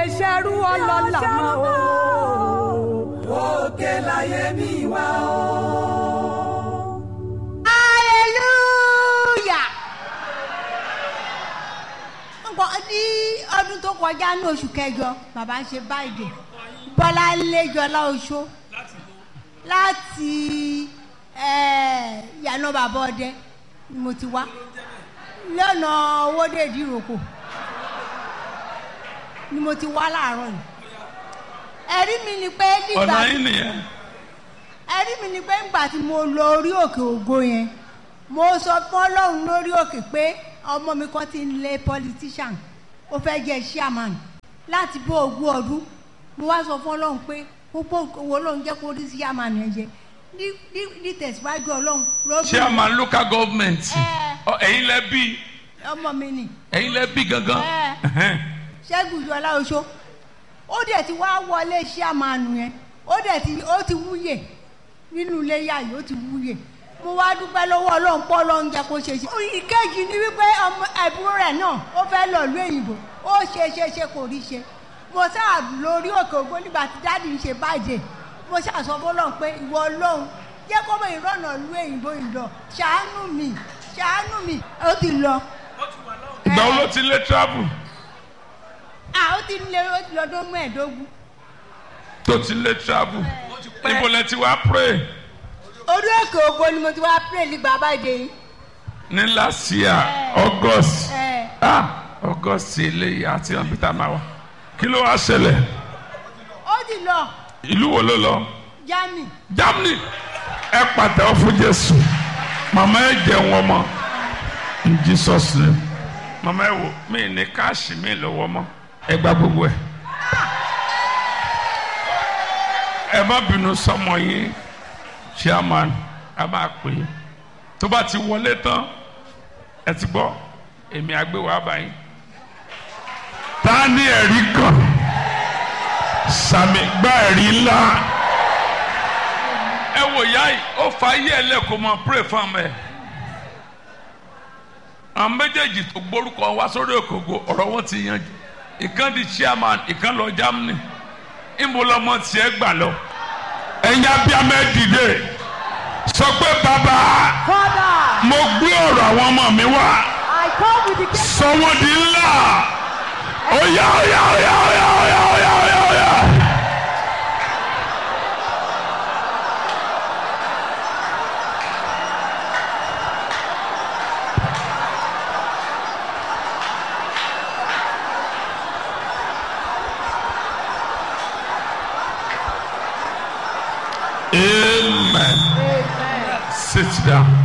ṣerú ọlọ́lá mọ́ o. òkè láyé mi wá o. hallelujah. nǹkan ní ọdún tó kọjá ní oṣù kẹjọ bàbá ń ṣe báyìí bọ́lá ńlẹ́jọ́lá oṣó láti eh, yànnà bàbá ọdẹ ni mo ti wá lọ́nà owóde ìdíròkò ni mo ti wá láàárọ̀ yìí ẹ̀rí mi ni pé nígbà ọ̀nà yín nìyẹn ẹ̀rí mi ni pé ńgbà tí mo lọ orí òkè ògo yẹn mo sọ fún ọlọ́run lórí òkè pé ọmọ mi kan ti ń lé politician ó fẹ́ jẹ́ chairman láti bó ogún ọdún mo wá sọ fún ọlọ́run pé gbogbo owó ọlọ́run jẹ́ kó rí chairman yẹn jẹ ní ní- ní tẹ̀síwájú ọlọ́run lọ́dún chairman local government Ẹ. Ọ, ẹ̀yin lẹ bí ọmọ mi nì ẹ̀yin lẹ bí gangan Ẹ. ṣẹ́gun ìjọba oṣó ó dẹ̀ ti wá wọlé chairman yẹn ó dẹ̀ ti ó ti wúyè nínú ilé yá yìí ó ti wúyè mo wá dúpẹ́ lọ́wọ́ ọlọ́run pọ́ ọlọ́run jẹ́ kó ṣe ṣe. ìkejì ni wípé ọmọ ẹ̀bùn rẹ̀ náà ó fẹ́ lọ ìlú òyìnbó ó ṣe ṣe ṣe kò rí ṣe mo sáà lórí òkè ògbó nígbà tí dáàdì ń ṣe báyìí mo sáà sọ fọlọ́run pé ìwọ ọlọ́run jẹ́ kó mọ ìrọ̀nà ìlú òyìnbó yìí lọ ṣàánú mi ṣàánú mi ó ti lọ. ìgbà wo ló ti lé travel à ó ti lé ó ti lọ́dún mẹ́ẹ̀ẹ́dógún. tó ti lé travel níbo lẹ ti wá pray orí òkè ògbó ni mo ti wá pray nígbà báyìí yìí. ní last year august ẹ ah august eléyìí àti ọ̀nbítà máa wà kí ló wá ṣẹlẹ̀ ó ti lọ ìlú wo ló lọ germany. germany ẹ pàtẹ́wọ́ fún jésù màmá ẹ jẹun ọmọ in jesus name màmá ẹ wò mí ní káàṣì mi lọ́wọ́ mọ́ ẹ gba gbogbo ẹ ẹ má bínú sọmọ yín chairman a máa pè é tó bá ti wọlé tán ẹ ti gbọ́ èmi àgbéwò àbáyé ta ni ẹ̀rí kan sàmì gbá ẹ̀rí ńlá ẹ wò yá yìí ó fa ayé ẹ lẹ́kọ̀ọ́ máa pray fún ọmọ ẹ àwọn méjèèjì tó gbórúkọ wá sórí òkòkò ọ̀rọ̀ wọn ti yanjú ìkan di chairman ìkan lọ Germany ìmú lọmọ tiẹ̀ gbà lọ ẹ̀yin abiyamọ ẹ dìde sọ pé bàbá Father, mo gbé ọ̀rọ̀ àwọn ọmọ mi wá I come with the gift. sọ wọn di ńlá ó yá ó yá ó yá ó yá ó yá ó yá ó yá ó yá. Amen. Sit down.